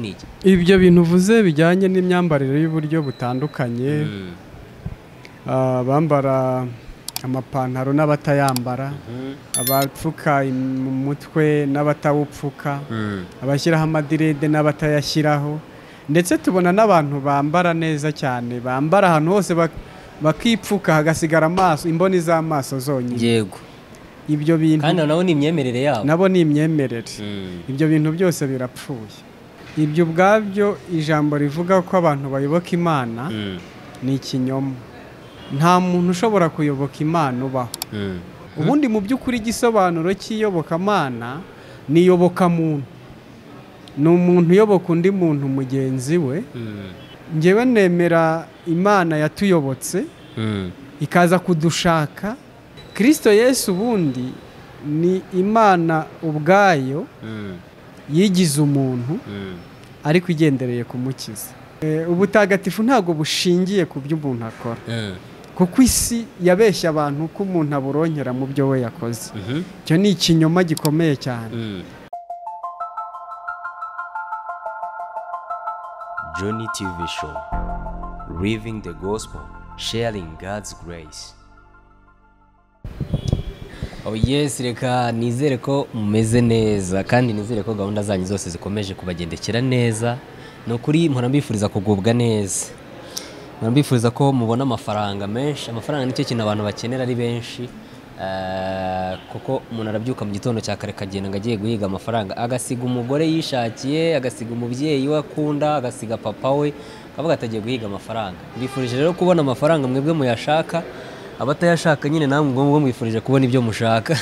ni iki ibyo bintu uvuze bijyanye n'imyambarire y'uburyo butandukanye Mm. ah, bambara amapantaro n'abatayambara Mhm. abapfuka mu mutwe n'abatawupfuka Mm. abashyiraho amadirede n'abatayashyiraho ndetse tubona n'abantu bambara neza cyane bambara ahantu hose bak- bakipfuka hagasigara amaso imboni z'amaso zonyine yego ibyo bintu kandi nabo ni imyemerere yabo nabo ni imyemerere Mm. ibyo bintu byose birapfuye ibyo ubwabyo ijambo rivuga ko abantu bayoboka imana Mm. ni ikinyoma nta muntu ushobora kuyoboka imana ubaho Mm. ubundi mu by'ukuri igisobanuro cy'iyobokamana ni iyobokamuntu ni umuntu uyoboka undi muntu mugenzi we Mm. ngewe nemera imana yatuyobotse Mm. ikaza kudushaka kirisito yesu ubundi ni imana ubwayo Mm. yigize umuntu Mm. ariko igendereye kumukiza Eh, ubutagatifu ntabwo bushingiye ku byo umuntu akora Mm. kuko isi yabeshya abantu ko umuntu aburonyera mu byo we yakoze Mhm. icyo ni ikinyoma gikomeye cyane Mm. Journey TV Show Living the Gospel Sharing God's Grace Oh yes, reka nizere ko mumeze neza kandi nizere ko gahunda zanyu zose zikomeje kubagendekera neza ni ukuri mpora mbifuriza kugubwa neza mpora mbifuriza ko mubona amafaranga menshi amafaranga nicyo kintu abantu bakenera ari benshi Eh, kuko umuntu arabyuka mu gitondo cya kare kagenda ngo agiye guhiga amafaranga agasiga umugore yishakiye agasiga umubyeyi we akunda agasiga papa we akavuga ati agiye guhiga amafaranga mbifurije rero kubona amafaranga mwebwe muyashaka abatayashaka nyine namwe ngombwa mwifurije kubona ibyo mushaka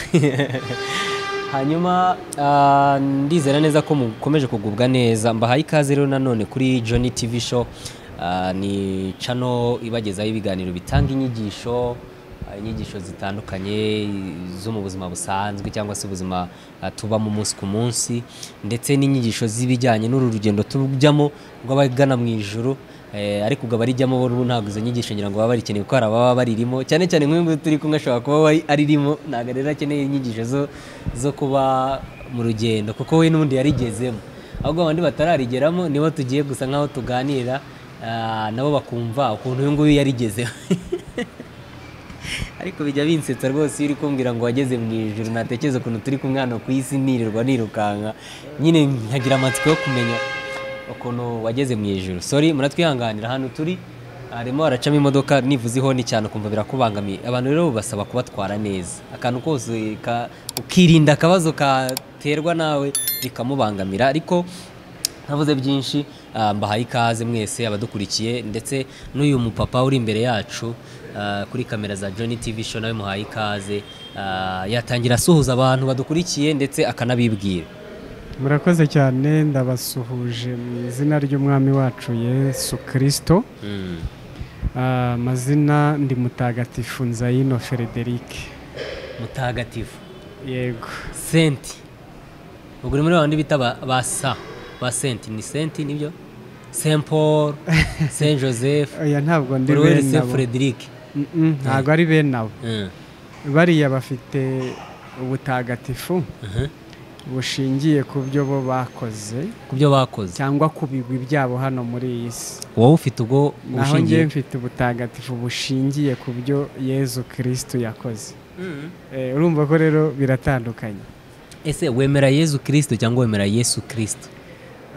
hanyuma ah, ndizera neza ko mukomeje kugubwa neza mbahaye ikaze rero nanone kuri Johnny TV show Ah, ni cano ibagezaho ibiganiro bitanga inyigisho ah, inyigisho zitandukanye zo mu buzima busanzwe cyangwa se ubuzima ah, tubamo umunsi ku munsi ndetse n'inyigisho z'ibijyanye n'uru rugendo tujyamo rw'abagana mu ijuru Eh, ariko ubwo abarijyamo bo ubu ntabwo izo nyigisho ngira ngo baba barikeneye kuko hari ababa baririmo cyane cyane nk'uyu nguyu turi kumwe ashobora kuba ari- aririmo ntabwo rero akeneye inyigisho zo, zo kuba mu rugendo kuko we n'ubundi yarigezemo ahubwo abandi batararigeramo nibo tugiye gusa nk'aho tuganira ah, nabo bakumva ukuntu uyu nguyu yarigezeho ariko bijya binsetsa rwose iyo uri kumbwira ngo wageze mu ijoro natekereza ukuntu turi kumwe hano ku isi nirirwa nirukanka nyine nkagira amatsiko yo kumenya ukuntu wageze mu ijoro sori muratwihanganira hano turi harimo haracamo imodoka nivuze ihoni cyane ukumva birakubangamiye abantu rero basaba kubatwara neza akantu kose ka- ukirinda akabazo katerwa nawe bikamubangamira ariko ntavuze byinshi ah, mbahaye ikaze mwese abadukurikiye ndetse n'uyu mupapa uri imbere yacu ah, kuri kamera za Johnny TV show nawe muhaye ikaze ah, yatangira asuhuza abantu badukurikiye ndetse akanabibwira murakoze cyane ndabasuhuje mu izina ry'umwami wacu yesu kirisito Ah, amazina ndi mutagatifu nzayino federike mutagatifu yego senti ubwo uri muri babandi bita ba- ba sa ba senti ni senti nibyo saint paul saint joseph oya ntabwo ndi buri bene wese abo frederic Mm, mm, ntabwo ari bene abo Mm, bariya bafite ubutagatifu mhm. bushingiye ku byo bo bakoze ku byo bakoze cyangwa ku bigwi byabo hano muri iyi si wowe ufite ubwo naho njyewe ubushingiye mfite ubutagatifu bushingiye ku byo yezu kirisitu yakoze Mm. Eh, urumva ko rero biratandukanye ese wemera yezu kirisito cyangwa wemera yesu kirisito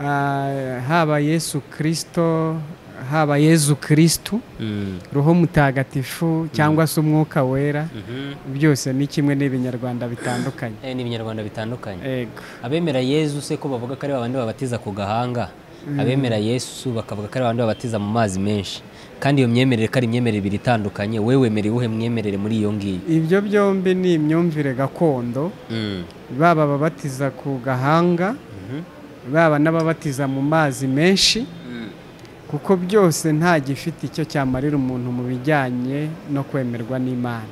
Ah, haba yesu kirisito haba yezu kirisitu roho mutagatifu cyangwa se umwuka wera byose ni kimwe n'ibinyarwanda bitandukanye ni ibinyarwanda bitandukanye ego abemera yezu se ko bavuga ko ari babandi babatiza ku gahanga abemera yesu bakavuga ko ari babandi babatiza mu mazi menshi kandi iyo myemerere ko ari imyemerere ibiri itandukanye wowe wemereye uwuhe mwemerere muri iyo ngiyo ibyo byombi ni imyumvire gakondo baba ababatiza ku gahanga baba n'ababatiza mu mazi menshi kuko byose nta gifite icyo cyamarira umuntu mu bijyanye no kwemerwa n'imana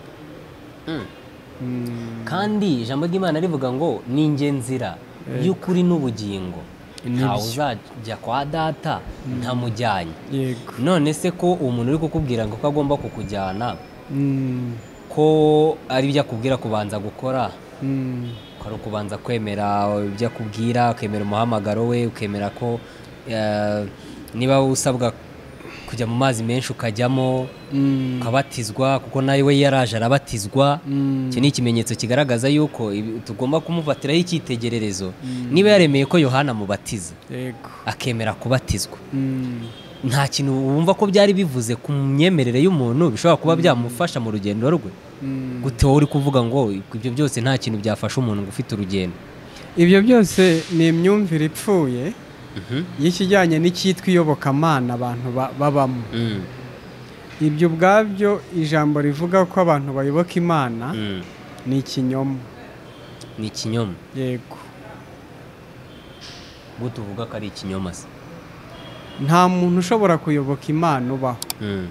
Mm, kandi ijambo ry'imana rivuga ngo ni njye nzira y'ukuri n'ubugingo ntawe uzajya kwa data ntamujyanye yego none se ko uwo muntu uri kukubwira ngo ko agomba kukujyana Mm, ko ari ibyo akubwira kubanza gukora mm, ko ari ukubanza kwemera ibyo akubwira ukemera umuhamagaro we ukemera ko eh, niba usabwa kujya mu mazi menshi ukajyamo ukabatizwa kuko nawe we yaraje arabatizwa iki ni ikimenyetso kigaragaza yuko ibi- tugomba kumufatiraho icyitegererezo niba yaremeye ko yohana amubatiza yego akemera kubatizwa Mm. nta kintu wumva ko byari bivuze ku myemerere y'umuntu bishobora kuba byamufasha mu rugendo rwe Mm. gute wowe uri kuvuga ngo ibyo byose nta kintu byafasha umuntu ngo ufite urugendo ibyo byose ni imyumvire ipfuye y'ikijyanye n'icyitwa iyobokamana abantu ba- babamo Mm, ibyo ubwabyo ijambo rivuga ko abantu bayoboka imana mm. ni ikinyoma ni ikinyoma yego ubwo tuvuga ko ari ikinyoma se nta muntu ushobora kuyoboka imana ubaho Mm,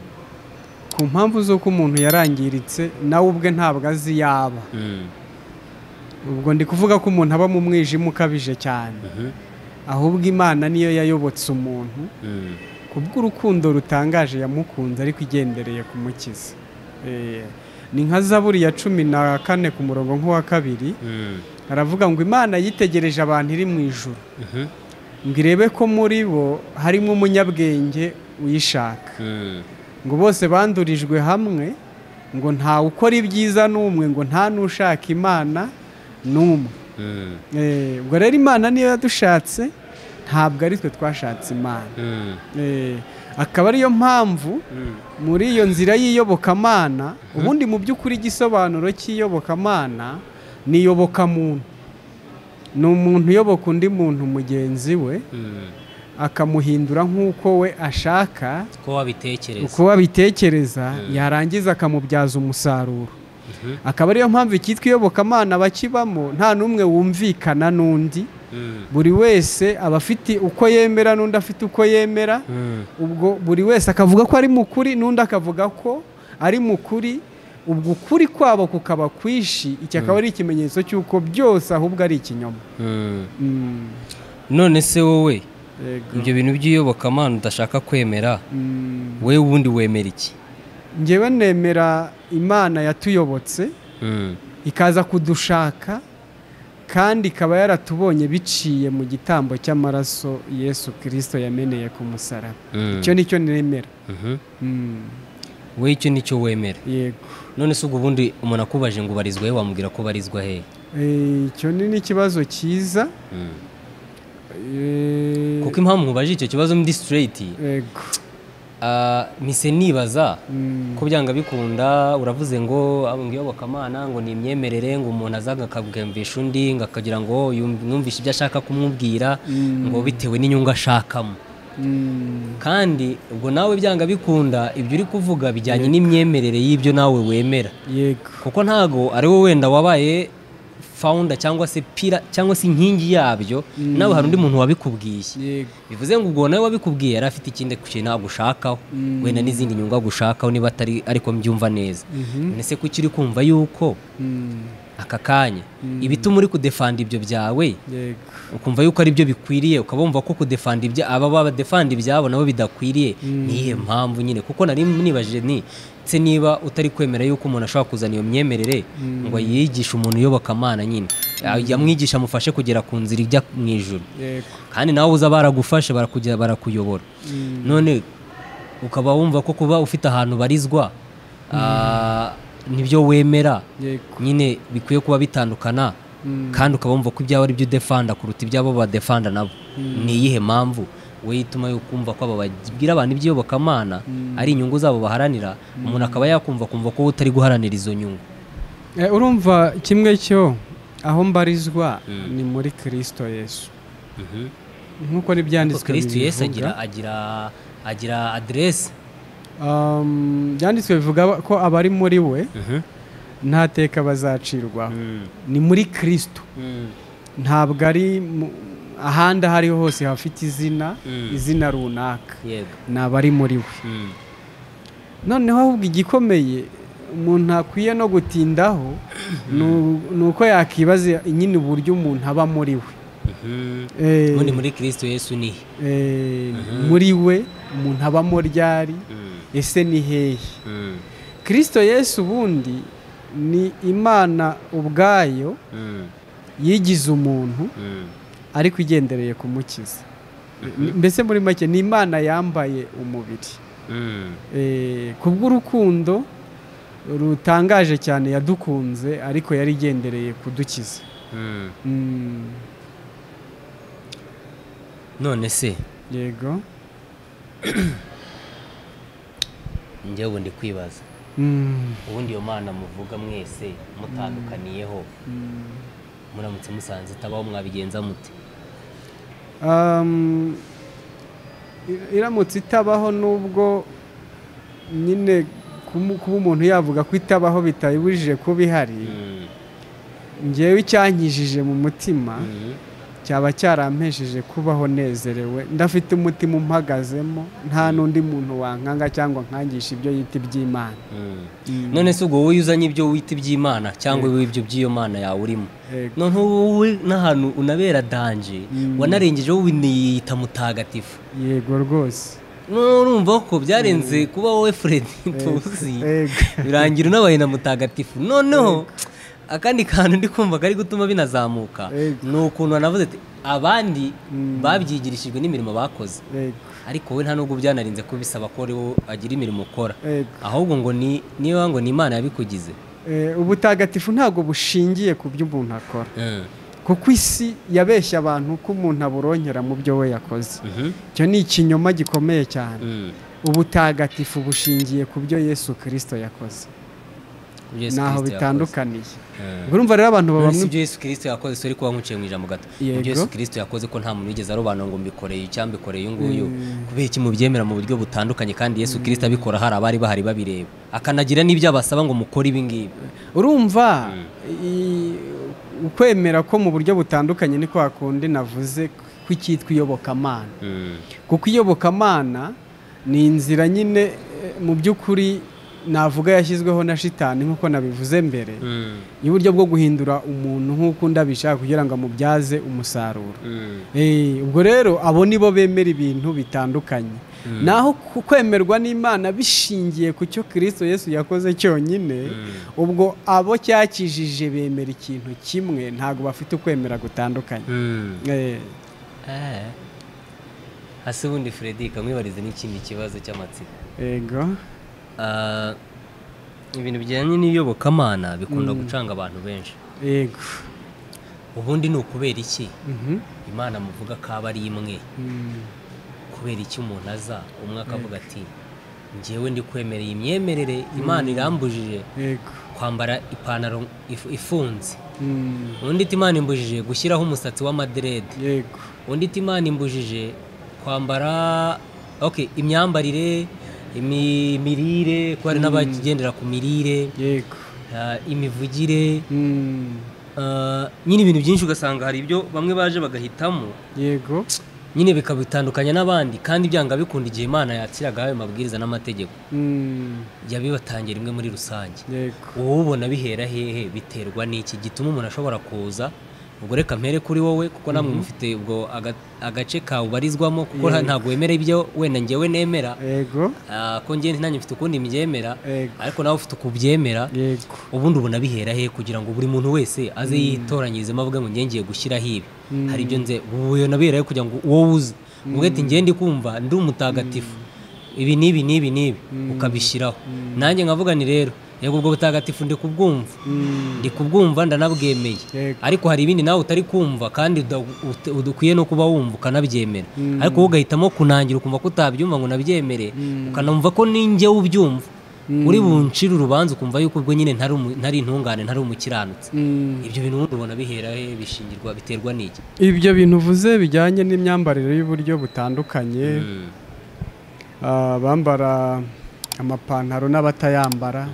ku mpamvu z'uko umuntu yarangiritse nawe ubwe ntabwo azi yaba mm, ubwo ndi kuvuga ko umuntu aba mu mwijima ukabije cyane mhm, ahubwo imana niyo yayobotse umuntu mm. kubw'urukundo rutangaje yamukunze ariko igendereye kumukiza Eh, ni nka zaburi ya cumi na kane ku murongo nk'uwa kabiri Mm, aravuga ngo imana yitegereje abantu iri mu ijuru mhm, ngo irebe ko muri bo harimo umunyabwenge uyishaka mm. ngo bose bandurijwe hamwe ngo ntawe ukora ibyiza n'umwe ngo nta n'ushaka imana n'umwe Mm, Eh, ubwo rero imana niyo yadushatse ntabwo ari twe twashatse imana mm, Eh, akaba ariyo mpamvu mm. muri iyo nzira y'iyobokamana ubundi mu by'ukuri igisobanuro cy'iyobokamana ni iyobokamuntu ni umuntu uyoboka undi muntu mugenzi we Mm. akamuhindura nk'uko we ashaka ko wabitekereza uko abitekereza yarangiza akamubyaza umusaruro akaba ariyo mpamvu icyitwa iyobokamana bakibamo nta n'umwe wumvikana n'undi Mm, buri wese aba afite uko yemera n'undi afite uko yemera mm, ubwo buri wese akavuga ko ari mu kuri n'undi akavuga ko ari mu kuri ubwo ukuri kwabo kukaba kwishi iki akaba ari ikimenyetso cy'uko byose ahubwo ari ikinyoma mm. none se wowe Yego. ibyo bintu by'iyobokamana udashaka kwemera Mm. we ubundi wemera iki njyewe nemera imana yatuyobotse Mm, ikaza kudushaka kandi ikaba yaratubonye biciye mu gitambo cy'amaraso yesu kirisito yameneye ku musaraba mm. icyo nicyo nemera Mhm. Mm. we icyo nicyo wemera yego none se ubwo ubundi umuntu akubaje ngo ubarizwa he wamubwira ko ubarizwa he Eh, icyo ni n'ikibazo cyiza Eh, kuko impamvu mubaje icyo kibazo ndi straight Ego. ah, mise nibaza Mm. ko byanga bikunda uravuze ngo "Ah, ngo iyobokamana ngo ni imyemerere ngo umuntu azaga akabwumvisha undi ngo akagira ngo yum- numvishe ibyo ashaka kumubwira ngo bitewe n'inyungu ashakamo Mm. kandi ubwo nawe byanga bikunda ibyo uri kuvuga bijyanye n'imyemerere y'ibyo nawe wemera Yego. kuko ntago ari wowe wenda wabaye founder cyangwa se pira cyangwa se inkingi yabyo nawe hari undi muntu wabikubwiye Yego. bivuze ngo ubwo nawe wabikubwiye yari afite ikindi kintu ntabwo ushakaho wenda n'izindi nyungu agushakaho niba atari ariko mbyumva neza none se kuki uri kumva yuko Mm. aka kanya ibituma uri kudefanda ibyo byawe Yego. ukumva yuko ari byo bikwiriye ukaba wumva ko kudefanda ibya aba badefanda ibyabo nabo bidakwiriye niyihe mpamvu nyine kuko nari nibajije ni se niba utari kwemera yuko umuntu ashobora kuzana iyo myemerere ngo yigishe umuntu uyobokamana nyine yamwigisha amufashe kugera ku nzira ijya mu ijuru Yego. kandi nawe uza baragufashe barakujya barakuyobora none ukaba wumva ko kuba ufite ahantu barizwa ah, nibyo wemera Yego. nyine bikwiye kuba bitandukana kandi ukaba wumva ko ibyawe ari byo udefanda kuruta ibyabo badefanda nabo ni iyihe mpamvu we ituma yukumva ko aba bagira abantu iby'iyobokamana ari inyungu zabo baharanira umuntu akaba yakumva kumva ko we utari guharanira izo nyungu Eh, urumva kimwe cyo aho mbarizwa ni muri kirisito yesu nk'uko n'ibyanditswe kristo yesu agira bibivuga agira agira aderesi Um, byanditswe bivuga ko abari muri we nta teka bazacirwaho ni muri kirisito ntabwo ari mu- ahandi aho ariho hose hafite izina Mm. izina runaka yego ni abari muri we noneho ahubwo igikomeye umuntu akwiye no gutindaho ni u- ni uko yakibaza nyine uburyo umuntu aba muri we Eh, ubundi muri kirisito yesu ni he? eh, muri we umuntu abamo ryari ese ni hehe kirisito yesu ubundi ni imana ubwayo yigize umuntu ariko igendereye kumukiza mbese muri make ni imana yambaye umubiri ku bw'urukundo rutangaje cyane yadukunze ariko yari igendereye kudukiza none se yego njye ubu ndi kwibaza ubundi iyo mana muvuga mwese mutandukaniyeho muramutse musanze itabaho mwabigenza mute Um, i- iramutse itabaho nubwo nyine kumu- kuba umuntu yavuga ko itabaho bitayibujije kuba ihari Mm, ngewe icyankijije mu mutima mm, cyaba cyarampesheje kubaho nezerewe ndafite umutima umpagazemo nta n'undi muntu wankanga cyangwa nkangisha ibyo yita iby'imana mm. none se ubwo wowe uzanye ibyo wita iby'imana cyangwa wowe ibyo by'iyo mana yawe urimo Yego. none wowe n'ahantu unabera danje wanarengejeho winiyita mutagatifu yego rwose none urumva ko byarenze kuba wowe Fred tuzi Yego. birangira unabaye na mutagatifu noneho akandi kantu ndi kumva kari gutuma binazamuka Yego. ni ukuntu wanavuze ati abandi babyigirishijwe n'imirimo bakoze yego ariko we nta nubwo byanarinze kubisaba ko ari wo agira imirimo ukora yego ahubwo ngo ni niba ngo ni imana yabikugize Eh, ubutagatifu ntabwo bushingiye ku byo umuntu akora kuko isi yabeshya abantu ko umuntu aburongera mu byo we yakoze icyo ni ikinyoma gikomeye cyane ubutagatifu bushingiye ku byo yesu kirisito yakoze naho bitandukaniye ubwo urumva rero abantu baba si mwi- ibyo yesu kirisito yakoze sori kuba nkuciye mu ijambo gato Ni Yego. ibyo yesu kirisito yakoze ko nta muntu wigeze arobanura ngo mbikoreye icyambikoreye uyu nguyu kubera iki mubyemera mu buryo butandukanye kandi yesu kirisito abikora hari abari bahari babireba akanagira n'ibyo abasaba ngo mukore ibi ngibi urumva i- ukwemera ko mu buryo butandukanye ni kwa kundi navuze ko icyitwa iyobokamana kuko iyobokamana ni inzira nyine eh, mu by'ukuri navuga yashyizweho na shitani nk'uko nabivuze mbere y'uburyo bwo guhindura umuntu nk'uko undi abishaka kugira ngo amubyaze umusaruro Eh, ubwo rero abo nibo bemera ibintu bitandukanye naho ku- kwemerwa n'imana bishingiye ku cyo kirisito yesu yakoze cyonyine ubwo abo cyakijije bemera ikintu kimwe ntabwo bafite ukwemera gutandukanye Eh, Eh. hasi ubundi frederick amwibarize n'ikindi kibazo cy'amatsiko yego Ah, ibintu bijyanye n'iyobokamana bikunda gucanga abantu benshi yego ubundi ni ukubera iki Mhm. imana muvuga ko aba ari imwe Mm. kubera iki umuntu aza umwe akavuga ati njyewe ndi kwemereye imyemerere imana irambujije yego kwambara ipantaro if- ifunze Mm. undi ati imana imbujije gushyiraho umusatsi w'amaderede yego undi ati imana imbujije kwambara okay imyambarire imi- imirire ko hari n'abagendera ku mirire yego ah, imivugire Mm. ah, nyine ibintu byinshi ugasanga hari ibyo bamwe baje bagahitamo yego nyine bikabitandukanya n'abandi kandi byanga bikunda igihe imana yakiraga ayo mabwiriza n'amategeko Mm. yabibatangira imwe muri rusange yego uwubona bihera hehe biterwa n'iki gituma umuntu ashobora kuza ubwo reka mpere kuri wowe kuko namwe mufite ubwo aga- agace kawubarizwamo kuko ntabwo wemera ibyo wenda njyewe nemera yego ah, ko njye nanjye mfite ukundi mbyemera Yego. ariko nawe ufite ukubyemera yego ubundi ubona bihera he kugira ngo buri muntu wese aze yitoranyirizemo avuga ngo njye ngiye gushyiraho ibi hari ibyo nze ubona bihera he kugira ngo wowe uze uvuga ati njye ndi kumva ndi umutagatifu ibi n'ibi n'ibi n'ibi ukabishyiraho nanjye nkavuga ni rero yego ubwo butagatifu ndi kubwumva Mm. ndi kubwumva ndanabwemeye Yego. ariko hari ibindi nawe utari kumva kandi uda- ut- udakwiye no kuba wumva ukanabyemera ariko wowe ugahitamo kunangira ukumva ko utabyumva ngo unabyemere ukanumva ko ninjye ubyumva uri buncire urubanza ukumva yuko ubwo nyine ntari umu- ntari intungane ntari umukiranutsi Mm. ibyo bintu ubundi ubona bihera he bishingirwa biterwa n'iki ibyo bintu uvuze bijyanye n'imyambarire y'uburyo butandukanye ah, bambara amapantaro n'abatayambara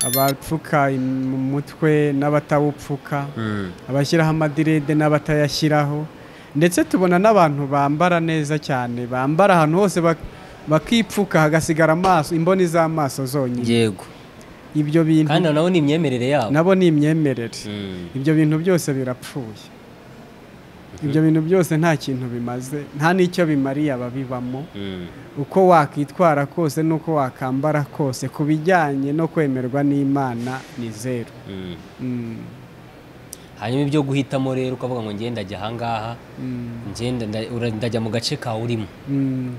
abapfuka im- mu mutwe n'abatawupfuka abashyiraho amadirede n'abatayashyiraho ndetse tubona n'abantu bambara neza cyane bambara ahantu hose bak- bakipfuka hagasigara amaso imboni z'amaso zonyine yego ibyo bintu kandi nawe ni imyemerere yabo nabo ni imyemerere ibyo bintu byose birapfuye ibyo bintu byose nta kintu bimaze nta n'icyo bimariye ababibamo uko wakwitwara kose n'uko wakambara kose ku bijyanye no kwemerwa n'imana ni zeru Mm. hanyuma ibyo guhitamo rero ukavuga ngo ngenda ajya ahangaha ngenda nda- ura- ndajya mu gace ka urimo Mm.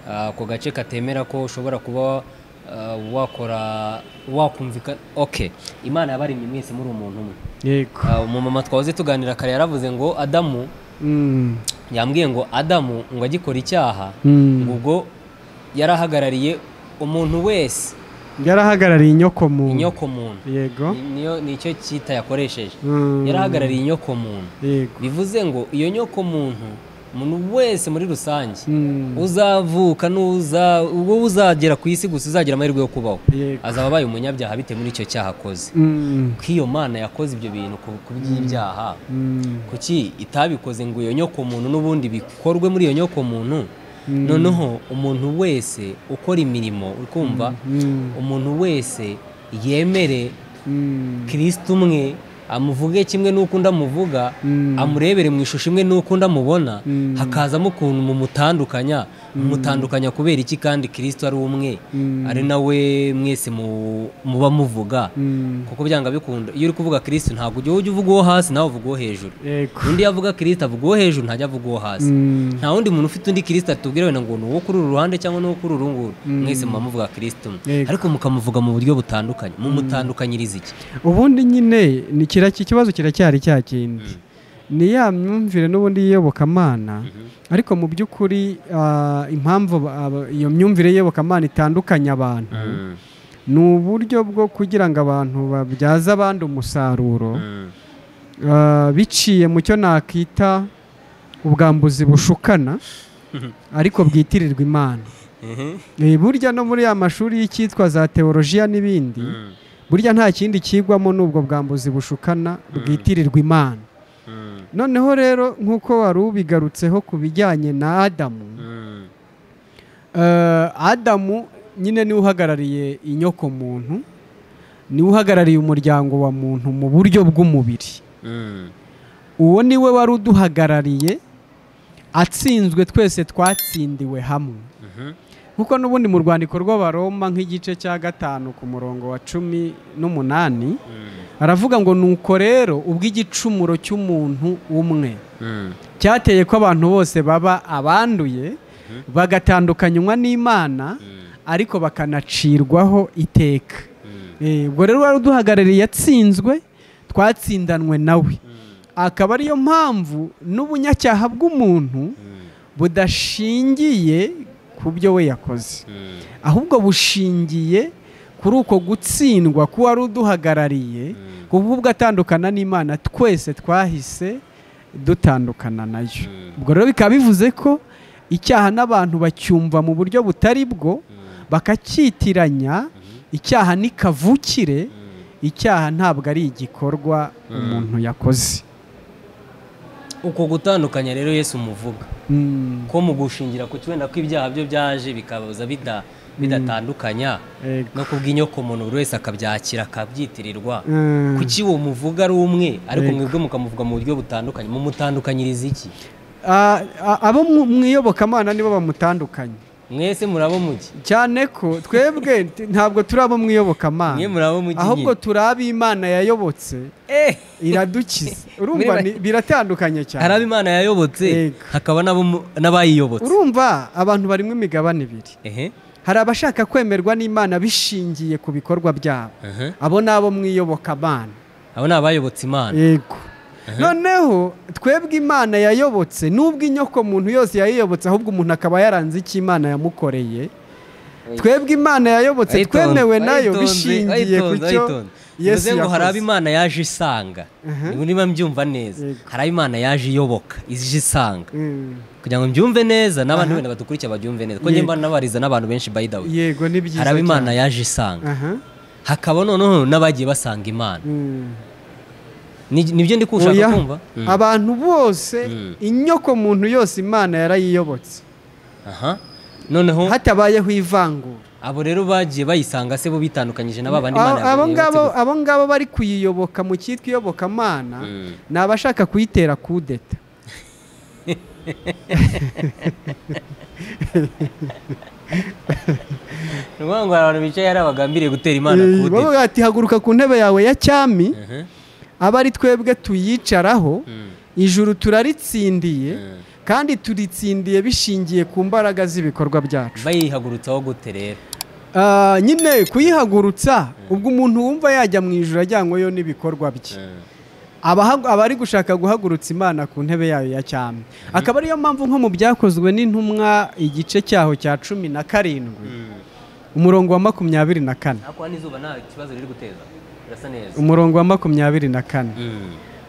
Ah, ako gace katemera ko ushobora kuba ah, wakora wakumvikana ok imana yabaremye mwese muri umuntu umwe yego Ah, umumama twahoze tuganira kare yaravuze ngo adamu Mm. yambwiye ngo adamu ngo agikora icyaha Mm. ngo ubwo yarahagarariye umuntu wese yarahagarariye inyoko muntu inyoko muntu yego Ni- niyo nicyo cyita yakoresheje Mm. yarahagarariye inyoko muntu yego bivuze ngo iyo nyoko muntu umuntu wese muri rusange Mm. uzavuka n'uza wowe uzagera ku isi gusa uzagira amahirwe yo kubaho Yego. azaba abaye umunyabyaha bitewe n'icyo cyaha akoze Mm. ko iyo mana yakoze ibyo bintu ku ku by'ibyaha Mm. kuki itabikoze ngo iyo nyoko muntu n'ubundi bikorwe muri iyo nyoko muntu noneho umuntu wese ukora imirimo ukumva Mm. umuntu wese yemere Mm. kirisita umwe amuvuge kimwe n'uko undi amuvuga Mm. amurebere mu ishusho imwe n'uko undi amubona Mm. hakazamo ukuntu mumutandukanya mumutandukanya kubera iki kandi kirisita ari umwe Mm. ari nawe mwese mu- muba muvuga Mm. kuko byanga bikunda iyo uri kuvuga kirisita ntabwo ujya ujya uvuga uwo hasi nawe uvuga uwo hejuru yego undi yavuga kirisita avuga uwo hejuru ntajya avuga uwo hasi Mm. nta wundi muntu ufite undi kirisita tubwira wenda ngo ni uwo kuri uru ruhande cyangwa ni uwo kuri uru nguru mwese muba muvuga kirisita umwe Yego. ariko mukamuvuga mu buryo butandukanye mumutandukanyiriza iki ubundi nyine ni kira ikibazo kiracyari cya kindi ni ya myumvire n'ubundi y'iyobokamana ariko mu by'ukuri ah, impamvu aba- aba- iyo myumvire y'iyobokamana itandukanya abantu ni uburyo bwo kugira ngo abantu babyaze abandi umusaruro ah, biciye mu cyo nakita ubwambuzi bushukana ariko bwitirirwa imana Eh, burya no muri ya mashuri y'icyitwa za teolojiya n'ibindi burya nta kindi kigwamo n'ubwo bwambuzi bushukana bwitirirwa imana noneho rero nk'uko wari ubigarutseho ku bijyanye na adamu eh, adamu nyine niwe uhagarariye inyoko muntu niwe uhagarariye umuryango wa muntu mu buryo bw'umubiri uwo niwe wari uduhagarariye atsinzwe twese twatsindiwe hamwe nk'uko n'ubundi mu rwandiko rw'abaroma nk'igice cya gatanu ku murongo wa cumi n'umunani aravuga ngo nuko rero ubw'igicumuro cy'umuntu umwe cyateye ko abantu bose baba abanduye bagatandukanywa n'imana ariko bakanacirwaho iteka Eh, ubwo rero wari uduhagarariye yatsinzwe twatsindanwe nawe akaba ariyo mpamvu n'ubunyacyaha bw'umuntu budashingiye ku byo we yakoze ahubwo bushingiye kuri uko gutsindwa k'uwari uduhagarariye kuko ubwo atandukana n'imana twese twahise dutandukana nayo ubwo rero bikaba bivuze ko icyaha n'abantu bacyumva mu buryo butari bwo bakacyitiranya icyaha ni kavukire icyaha ntabwo ari igikorwa umuntu yakoze uko gutandukanya rero yesu umuvuga Mm, ko mu gushingira ku wenda ko ibyaha byo byaje bikaza bida- bidatandukanya ego. no ku bw'inyoko muntu buri wese akabyakira akabyitirirwa Mm, kuki uwo muvuga ari umwe ariko Yego. mwebwe mukamuvuga mu buryo butandukanye mumutandukanyiriza iki a- a- abo mu- mu iyobokamana nibo bamutandukanye mwese murabo mugi cyane ko twebwe t- ntabwo turi abo mu mwe iyobokamana murabo mugi ahubwo turi ab'imana yayobotse eh iradukiza urumva ni- biratandukanye hari abo cyane imana yayobotse Yego. hakaba n'abo mu- n'abayiyobotse urumva abantu barimo imigabane ibiri ehe hari abashaka kwemerwa n'imana bishingiye ku bikorwa byabo aha abo ni abo mu iyobokamana abo ni abayobotse imana yego noneho twebwe imana yayobotse n'ubwo inyoko muntu yose yayiyobotse ahubwo umuntu akaba yaranze icyo imana yamukoreye twebwe imana yayobotse Wayitonze, twemewe nayo wayitonze, bishingiye ku wayitonze, cyo wayitonze. yesu Bivuze ngo hari abo yakoze imana yaje isanga Mhm. niba niba mbyumva neza Yego. hari abo imana yaje iyoboka ije isanga Mm, kugira ngo mbyumve neza n'abandi Aha. wenda badukurikiye babyumve neza kuko njye Yego. mba nabariza n'abantu benshi by the way yego ni byiza hari abo imana cyane. yaje isanga aha hakaba noneho n'abagiye basanga imana Mm. Ni- nibyo ndi kushaka Oya, kumva Mm. abantu bose Mm. inyoko muntu yose imana yarayiyobotse aha noneho hatabayeho ivangura abo rero bagiye bayisanga se bo bitandukanyije na ba bandi imana Abo- abo yabonye ngabo yotse abo ngabo bari kuyiyoboka mu cyitwa iyobokamana gusa. Mm. ni abashaka kuyitera kudeta ni ukuvuga ngo hari abantu bicaye hari abagambiriye gutera imana Eh, kude bavuga ati haguruka ku ntebe yawe ya cyami aba ari twebwe tuyicaraho ijuru turaritsindiye kandi turitsindiye bishingiye ku mbaraga z'ibikorwa byacu bayihagurutsaho gute rero Ah, nyine kuyihagurutsa ubwo umuntu wumva yajya mu ijoro ajyanyweyo n'ibikorwa bye abahagu- aba ari gushaka guhagurutsa imana ku ntebe yayo ya cyami akaba ariyo mpamvu nko mu byakozwe n'intumwa igice cyaho cya cumi na karindwi umurongo wa makumyabiri na kane hakuba n'izuba nta kibazo riri guteza birasa neza umurongo wa makumyabiri na kane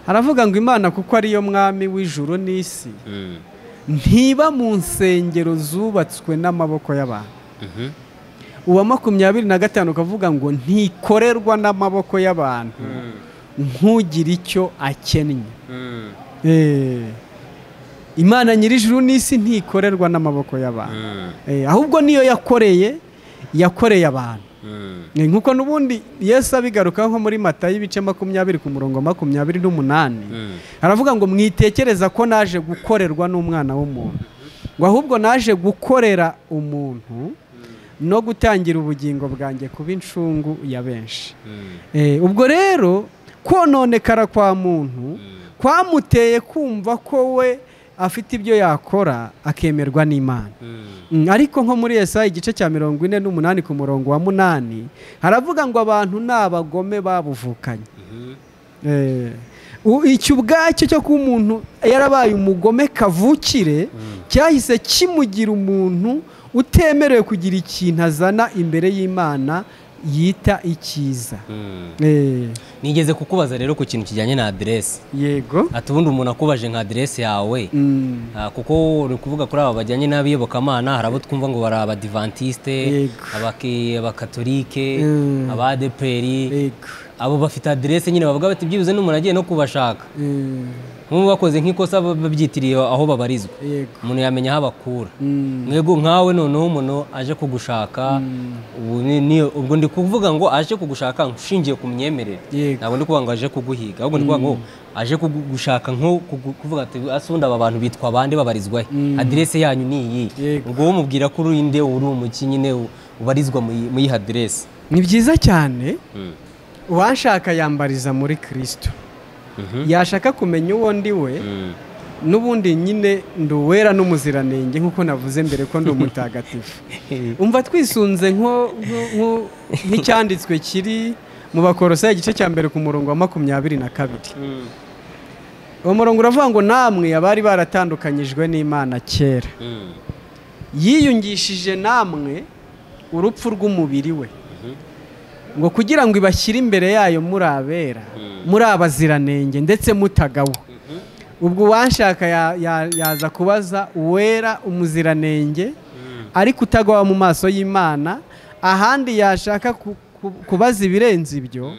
haravuga ngo imana kuko ariyo mwami w'ijuru n'isi ntiba mu nsengero zubatswe n'amaboko y'abantu uwa makumyabiri na gatanu ukavuga ngo ntikorerwa n'amaboko y'abantu nk'ugira icyo akennye Eh, imana nyir'ijuru n'isi ntikorerwa n'amaboko y'abantu Eh, ahubwo niyo yakoreye yakoreye abantu Eh, nk'uko n'ubundi yesu abigarukaho nko muri matayo ibice makumyabiri ku murongo wa makumyabiri n'umunani aravuga ngo mwitekereza ko naje gukorerwa n'umwana w'umuntu ngo ahubwo naje gukorera umuntu no gutangira ubugingo bwanjye kuba incungu ya benshi Eh, ubwo rero kononekara kwa muntu kwamuteye kumva ko we afite ibyo yakora akemerwa n'imana Mm, ariko nko muri Yesaya igice cya mirongo ine n'umunani ku murongo wa munani haravuga ngo abantu ni abagome babuvukanye Eh, u- icyo ubwacyo cyo kuba umuntu yarabaye umugome kavukire cyahise kimugira umuntu utemerewe kugira ikintu azana imbere y'imana yita icyiza Eh, nigeze kukubaza rero ku kintu kijyanye na aderesi yego ati ubundi umuntu akubaje nka aderesi yawe Mm, Ah, kuko uri kuvuga kuri aba bajyanye n'abiyobokamana hari abo twumva ngo bari abadivantisite Yego. abaki- abakatolike Mm. abadeperi yego abo bafite aderesi nyine bavuga bati byibuze n'umuntu agiye no kubashaka Eh, nk'ubu bakoze nk'ikosa babyitiriye aho babarizwa yego umuntu yamenya aho abakura Mm, mwego nkawe noneho umuntu aje kugushaka ubu ni- ni- ubwo ndi kuvuga ngo aje kugushaka ushingiye ku myemerere Yego. ntabwo ndi kuvuga ngo aje kuguhiga ahubwo ndi kuvuga ngo aje kugushaka nko kugu- kuvuga ati ase ubundi aba bantu bitwa bande babarizwa he aderese yanyu ni iyi Yego. ubwo umubwira ko uri inde uri umuki nyine u- ubarizwa mu iyi- mu yiha aderese ni byiza cyane uwashaka yambariza muri kirisito yashaka kumenya uwo ndi we n'ubundi nyine ndi uwera n'umuziranenge nk'uko navuze mbere ko ndi umutagatifu umva twisunze nko- nko- nko- nk'icyanditswe kiri mu bakorosa igice cya mbere ku murongo wa makumyabiri na kabiri uwo murongo uravuga ngo namwe abari baratandukanyijwe n'imana kera yiyungishije namwe urupfu rw'umubiri we ngo kugira ngo ibashyire imbere yayo muri abera muri abaziranenge ndetse mutagawa ubwo uwanshaka ya- ya- yaza kubaza uwera umuziranenge ariko utagawa mu maso y'imana ahandi yashaka ku- ku- kubaza ibirenze ibyo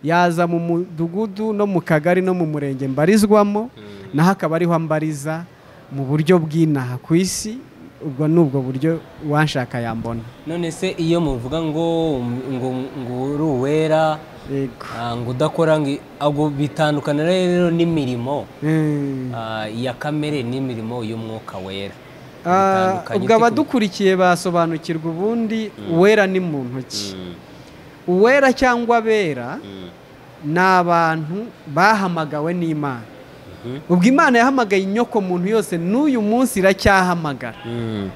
yaza mu mudugudu no mu kagari no mu murenge mbarizwamo naho akaba ariho mbariza mu buryo bw'inaha ku isi ubwo ni ubwo buryo uwanshaka yambona none se iyo muvuga ngo ngo ngo uri uwera yego ah, ngo udakora ngo ahubwo bitandukana rero n'imirimo Mm. Ah, iya kamere n'imirimo y'umwuka wera Ah, Bitandukanye, ubwo ufite ku- abadukurikiye basobanukirwa ubundi uwera ni mu ntoki uwera cyangwa abera ni abantu bahamagawe n'imana ubwo imana yahamagaye inyoko muntu yose n'uyu munsi iracyahamagara Mm.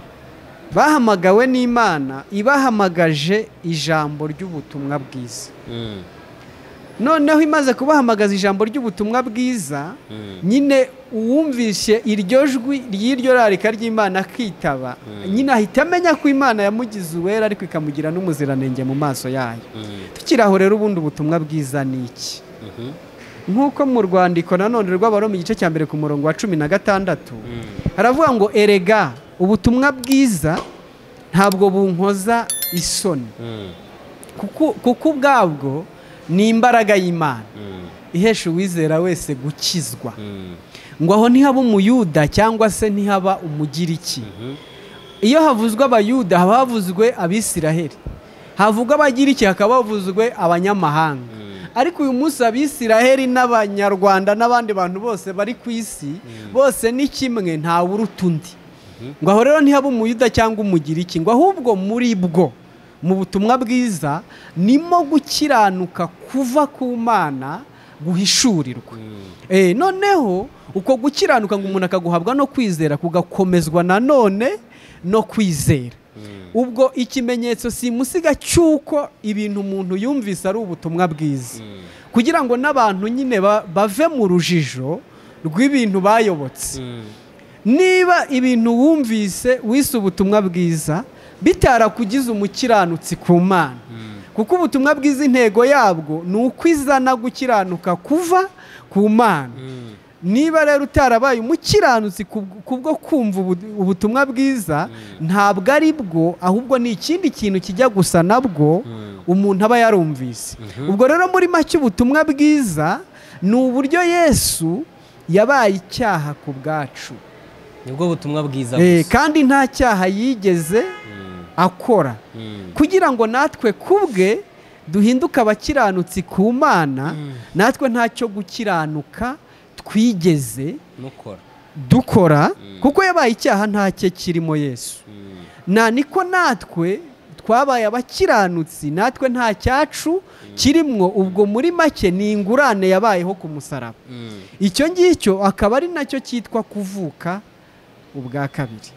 bahamagawe n'imana ibahamagaje ijambo ry'ubutumwa bwiza Mm. noneho imaze kubahamagaza ijambo ry'ubutumwa bwiza nyine uwumvishe iryo jwi ry'iryo rarika ry'imana akitaba nyine ahita amenya ko imana yamugize uwera ariko ikamugira n'umuziranenge mu maso yayo tukiri aho rero ubundi ubutumwa bwiza ni iki Mhm. nk'uko mu rwandiko nanone rw'abaroma igice cya mbere ku murongo wa cumi na gatandatu haravuga ngo erega ubutumwa bwiza ntabwo bunkoza isoni Mm. kuko kuko ubwabwo ni imbaraga y'imana Mm. ihesha uwizera wese gukizwa Mm. ngo aho ntihaba umuyuda cyangwa se ntihaba umugiriki iyo havuzwe abayuda haba havuzwe abisiraheli havugwa abagiriki hakaba havuzwe abanyamahanga ariko uyu munsi abisiraheli n'abanyarwanda n'abandi bantu bose bari ku isi bose ni kimwe ntawe uruta undi ngo aho rero ntihaba umuyuda cyangwa umugiriki ngo ahubwo muri bwo mu butumwa bwiza nimo gukiranuka kuva ku mana guhishurirwa noneho uko gukiranuka ngo umuntu akaguhabwa no kwizera kugakomezwa nanone no kwizera ubwo ikimenyetso simusiga cy'uko ibintu umuntu yumvise ari ubutumwa bwiza kugira ngo n'abantu nyine bave mu rujijo rw'ibintu bayobotse niba ibintu wumvise wise ubutumwa bwiza bitarakugize umukiranutsi ku mana kuko ubutumwa bwiza intego yabwo ni uko izana gukiranuka kuva ku mana niba rero utarabaye umukiranutsi kubwo kumva ubutumwa bwiza ntabwo ari bwo ahubwo ni ikindi kintu kijya gusa nabwo umuntu aba yarumvise ubwo rero muri make ubutumwa bwiza ni uburyo yesu yabaye icyaha ku bwacu nibwo butumwa bwiza gusa kandi nta cyaha yigeze akora kugira ngo natwe kubwe duhinduke abakiranutsi ku mana natwe ntacyo gukiranuka twigeze dukora kuko yabaye icyaha ntacyo kirimo yesu na niko natwe twabaye abakiranutsi natwe nta cyacu kirimo ubwo muri make ni ingurane yabayeho ku musaraba icyo ngicyo akaba ari nacyo cyitwa kuvuka ubwa kabiri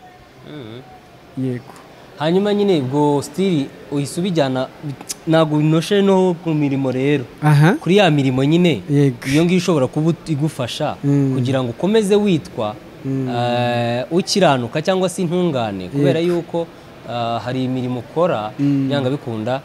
yego hanyuma nyine ubwo sitiri uhise ubijyana ntabwo binoshe no ku mirimo rero aha kuri ya mirimo nyine Yego. iyo ngiyo ishobora kuba igufasha Mm. kugira ngo ukomeze witwa eh, ukiranuka cyangwa se intungane kubera yuko ah, hari imirimo ukora yanga bikunda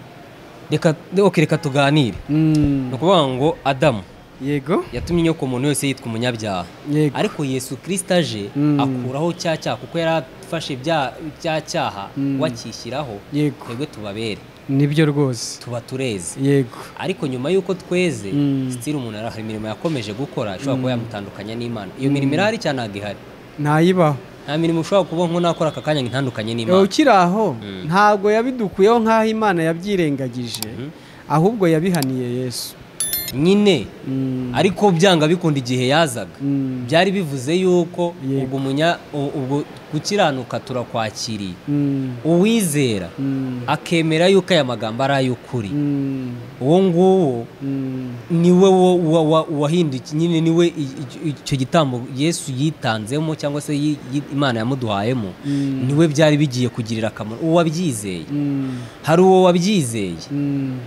reka ok, reka tuganire Mm. ni ukuvuga ngo adamu yego yatumye inyoko umuntu wese yitwa umunyabyaha Yego. ariko yesu kirisita aje Mm. akuraho cya cyaha kuko yari afashe bya- cya cyaha wakishyiraho yego twebwe tubabere nibyo rwose tuba tureze yego ariko nyuma y'uko tweze Mm. sitiri umuntu hari imirimo yakomeje gukora ishobora kuba yamutandukanya n'imana iyo mirimo irahari cyane ntabwo ihari ntayibaho nta mirimo ushobora kuba nk'unakora aka kanya ngo itandukanye n'imana ukiri aho ntabwo yabidukuyeho nk'aho imana yabyirengagije ahubwo yabihaniye yesu nyine Mm. ariko byanga bikunda igihe yazaga Mm. byari bivuze yuko Yego. ubwo umunya u- ubwo gukiranuka turakwakiriye Mm. uwizera Mm. akemera yuko aya magambo ari ay'ukuri Mm. uwo nguwo Mm. niwe wo- wa- wa- wahindukiye nyine niwe i- i- icyo gitambo yesu yitanzemo cyangwa se yi- yi- imana yamuduhayemo Mm. niwe byari bigiye kugirira akamaro uwo wabyizeye Mm. hari uwo wabyizeye Mm.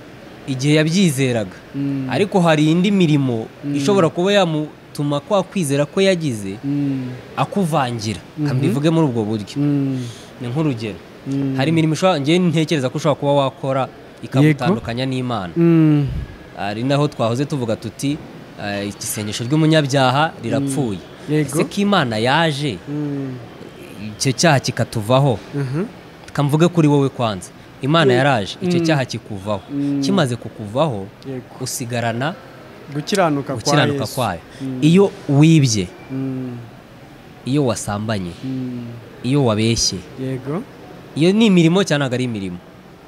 igihe yabyizeraga Mm. ariko hari indi mirimo ishobora kuba yamutuma kwa kwizera ko yagize Mm. akuvangira reka mbivuge muri ubwo buryo Mm. ni nk'urugero Mm. hari imirimo ushobora njyewe ntekereza ko ushobora kuba wakora ikagutandukanya n'imana Mm. ari naho twahoze tuvuga tuti eh, isengesho ry'umunyabyaha rirapfuye Yego. ese ko imana yaje Mm. icyo cyaha kikatuvaho Aha. kamvuge kuri wowe kwanza imana yaraje icyo cyaha kikuvaho Mm. kimaze kukuvaho Yego. usigarana gukiranuka kwa gukiranuka Yesu. kwayo Mm. iyo wibye Mm. iyo wasambanye Mm. iyo wabeshye yego iyo ni imirimo cyangwa ntabwo ari imirimo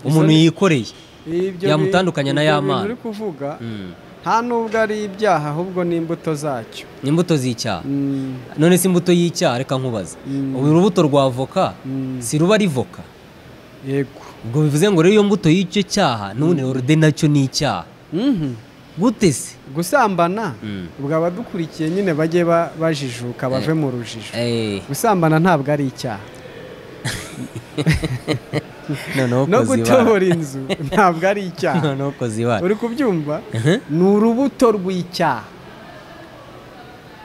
umuntu ni- yikoreye Ibyo bi- Yamutandukanya na ibyo ya bintu mana. uri kuvuga Mm. nta n'ubwo ari ibyaha ahubwo ni imbuto zacyo ni imbuto z'icyaha Mm. none se imbuto y'icyaha reka nkubaza Mm. ubu urubuto rwa voka Mm. si ruba ari voka yego ubwo bivuze ngo rero iyo mbuto y'icyo cyaha none orode nacyo ni icyaha Mhm. gute se gusambana Mm. ubwo abadukurikiye nyine bajye ba- bajijuka bave mu rujijo Eh, gusambana ntabwo ari icyaha noneho no koza ibara. gutobora inzu ntabwo ari icyaha noneho koza ibara uri kubyumva Mhm. ni urubuto rw'icyaha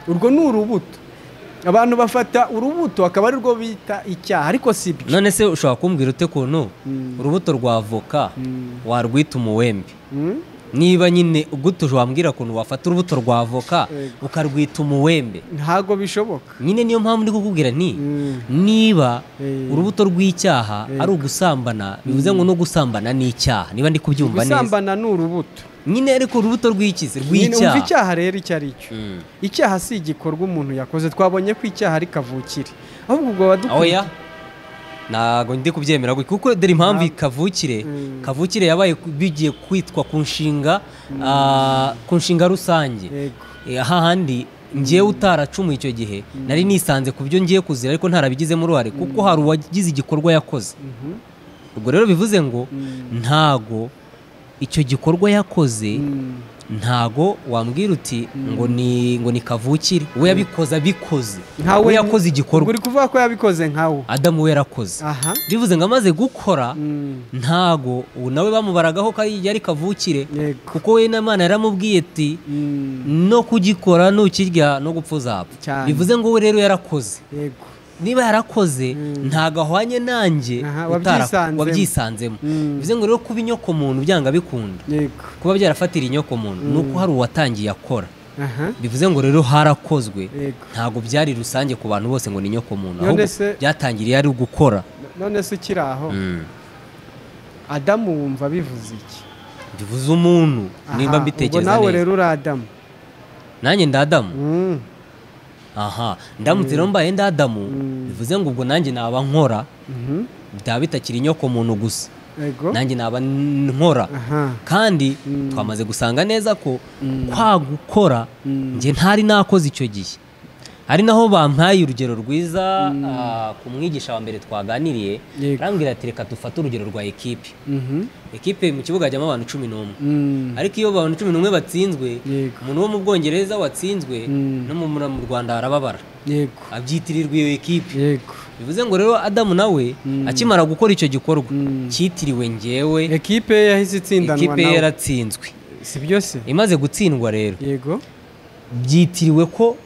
urwo ni urubuto abantu bafata urubuto akaba ari rwo bita icyaha ariko si byo none se ushobora kumbwira ute kuntu Mm. urubuto rwa voka Mm. warwita umuwembe Mm? niba nyine ugutuje wambwira ukuntu wafata urubuto rwa voka Yego. ukarwita umuwembe ntabwo bishoboka nyine niyo mpamvu ndi kukubwira nti Mm. niba Eh. urubuto rw'icyaha ari ugusambana bivuze ngo no gusambana ni icyaha niba ndi kubyumva neza gusambana ni urubuto nyine ariko urubuto rw'iki se? nyine umva rw'icyaha icyaha rero icyo ari cyo Mm. icyaha si igikorwa umuntu yakoze twabonye ko icyaha ari kavukire ahubwo ubwo badukuriye oya ntago ndi kubyemera gutya kuko dore impamvu kavukire Mm. kavukire yabaye ku- bigiye kwitwa ku nshinga ah, ku nshinga rusange yego Eh, hahandi ngewe utaracumuye icyo gihe nari nisanze ku byo ngiye kuzira ariko ntarabigizemo uruhare kuko hari uwagize igikorwa yakoze Mhm. ubwo rero bivuze ngo Mm. ntago icyo gikorwa yakoze Mm. ntago wambwira uti ngo ni ngo ni kavukire we yabikoze abikoze we yakoze igikorwa uri kuvuga ko yabikoze nkawe adamu we yarakoze aha bivuze ngo amaze gukora Mm. ntago ubu nawe bamubaragaho ko yari kavukire Yego. kuko we n'imana yaramubwiye ati Mm. no kugikora nukirya no gupfa uzapfa Cyane. bivuze ngo we rero yarakoze yego niba yarakoze Mm. ntago ahwanye nanjye Aha, utara- wabyisanzemo. wabyisanzemo Mm. bivuze ngo rero kuba inyokomuntu byanga bikunda yego kuba byarafatira inyokomuntu ni uko hari uwatangiye akora aha bivuze ngo rero harakozwe yego ntabwo byari rusange ku bantu bose ngo ni inyokomuntu None ahubwo se- byatangiriye ari ugukora none se ukiri aho Mm. adamu wumva bivuze iki bivuze umuntu nimba Aha, ubwo mbitekereza nawe neza rero uri adamu nanjye ndadamu Mm. aha ndamutse rero mbaye ndadamu Mm. bivuze ngo ubwo nanjye naba nkora Mhm. byaba bitakiri inyokomuntu gusa yego nanjye naba n- nkora aha kandi Mm. twamaze gusanga neza ko Mm. kwa gukora Mm. njye ntari nakoze icyo gihe hari naho bampaye urugero rwiza ah, ku mwigisha wa mbere twaganiriye Yego. arambwira ati reka dufate urugero rwa ekipe Mhm. ekipe mu kibuga hajyamo abantu cumi n'umwe Mm. ariko iyo abantu cumi n'umwe batsinzwe Yego. umuntu wo mu bwongereza watsinzwe Mm. no mu mu rwanda harababara yego abyitirirwa iyo ekipe yego bivuze ngo rero adamu nawe Mm. akimara gukora icyo gikorwa Mm. cyitiriwe ngewe ekipe ye yahise itsindanwa ekipe ye nawe yaratsinzwe si byo se imaze gutsindwa rero yego byitiriwe ko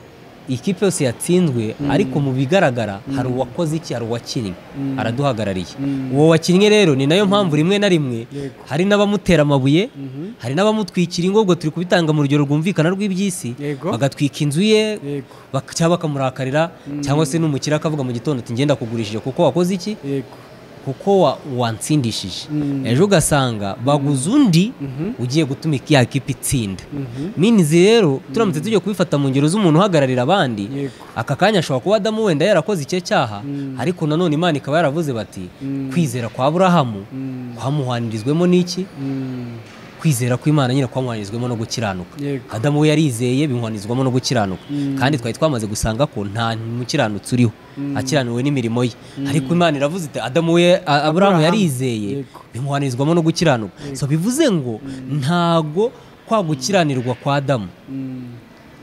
ikipe yose yatsinzwe ariko mu bigaragara hari uwakoze iki hari uwakinnye Mm. araduhagarariye Mm. uwo wakinnye rero ni nayo mpamvu rimwe na rimwe Yego. hari n'abamutera amabuye Mhm. hari n'abamutwikira ingo turi kubitanga mu rugero rwumvikana rw'iby'isi Yego. bagatwika inzu ye yego bak- cyangwa bakamurakarira cyangwa se n'umukire akavuga mu gitondo ati ngenda kugurishije kuko wakoze iki yego kuko wa- wantsindishije Mm. ejo ugasanga baguze undi Mhm. ugiye gutuma ya kipe itsinda Mhm. minizi rero turamutse tujya kubifata mu ngero z'umuntu uhagararira abandi Yego. aka kanya ashobora kuba adamu wenda yarakoze icyo cyaha ariko nanone imana ikaba yaravuze bati Mm. kwizera kwa burahamu Mm. kwamuhanirizwemo n'iki Mm. kwizera kw'imana nyine kwamuhanirizwamo no gukiranuka Yego. adamu we yarizeye bimuhanirizwamo no gukiranuka Mm. kandi twari twamaze gusanga ko nta mukiranutsi uriho akiranuwe n'imirimo ye ariko imana iravuze iti adamu we a- aburahamu Aburahamu. yarizeye Yego. bimuhanirizwamo no gukiranuka so bivuze ngo ntago kwa gukiranirwa kwa adamu Mm.